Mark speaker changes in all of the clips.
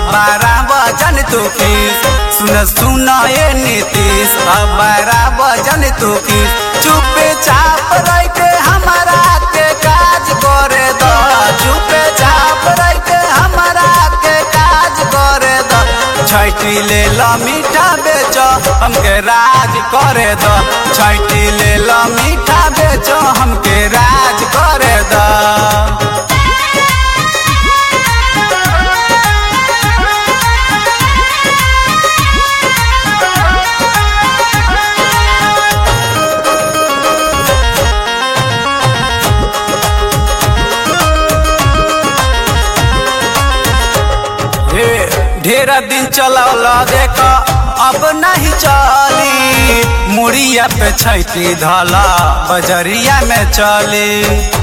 Speaker 1: बारा बजन तू खीस सुन सुन ए नीतीश अब बारा बजन तू खीस चुपे चाप रह के हमारा के काज करे दो चुपे चाप रह के हमारा के काज करे दो छैटी ले लो मीठा बेचो हमके राज करे दो छैटी ले लो मीठा बेचो हमके राज करे दो हे ढेर दिन चलौल देख अब नहीं चली मुड़िया पे छैती धला बजरिया में चली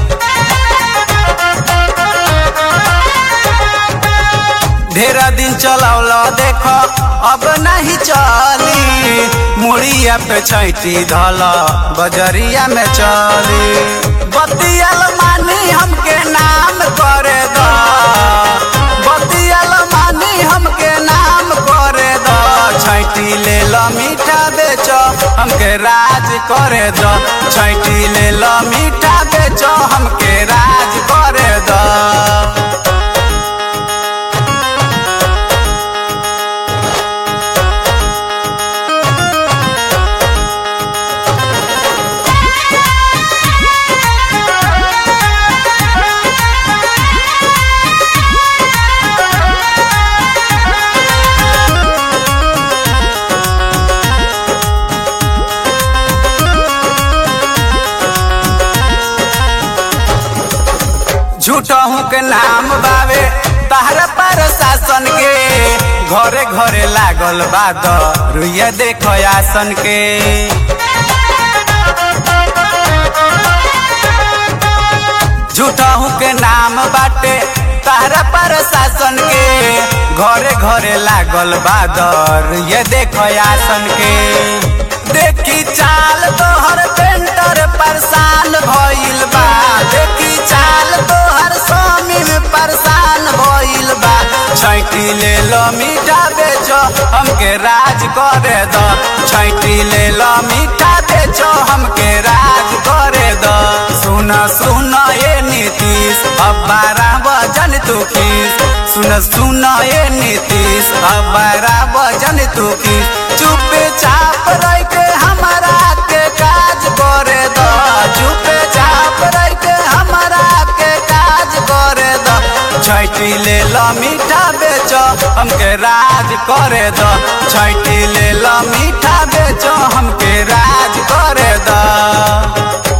Speaker 1: ढेर दिन चलौल देख अब नहीं चली मुड़िया पे छैती धला बजरिया में चली बतियल मानी हमके नाम करे दो बतियल मानी हमके नाम करे दो छैटी ले लो मीठा बेचो हमके राज करे दो छैटी ले लो मीठा बेचो हमके राज करे दो झूठहू के नाम बावे तहरा पर शासन के घरे घरे लागल बाद रुइया देखो आसन के झूठहू के नाम बाटे तहरा पर शासन के घरे घरे लागल बादर ये देखो आसन के देखी चाल तोहर पेंटर परेशान भइल बा देखी चाल तोहर स्वामी में परेशान भइल बा छैटी ले लो मीठा बेचो हमके राज करे दो छैटी ले लो मीठा बेचो हमके राज करे दो सुन सुन ए नीतीश अब बारह बजन तू खीस सुन सुन ए नीतीश अब बारह बजन तू खीस चुपे चाप रह के हमारा के काज करे दो चुपे चाप रह के हमारा के काज करे दो छैटी ले लो मीठा बेचो हमके राज करे दो छैटी ले लो मीठा बेचो हमके राज करे दो